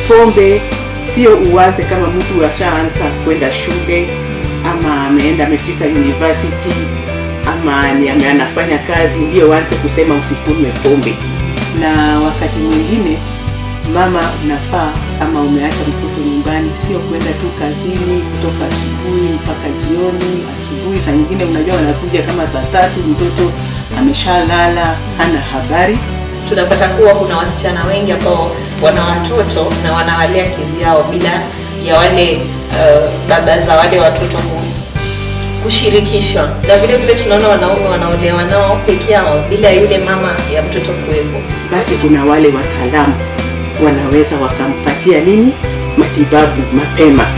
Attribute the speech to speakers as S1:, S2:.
S1: pombe sio uanze kama mtu ashaanza kwenda shule ama ameenda amefika university ama ni ame- anafanya kazi ndio uanze kusema usikunywe pombe na wakati mwingine mama unafaa ama umeacha mtoto nyumbani sio kwenda tu kazini kutoka asubuhi mpaka jioni asubuhi saa nyingine unajua wanakuja kama saa tatu mtoto ameshalala hana habari
S2: tunapata kuwa kuna wasichana wengi ambao wana watoto na wanawalea kivyao bila ya wale uh, baba za wale watoto ku- kushirikishwa na vile vile tunaona wanaume wanaolewa nao peke yao bila yule mama ya mtoto kuwepo
S1: basi kuna wale wataalamu wanaweza wakampatia nini matibabu mapema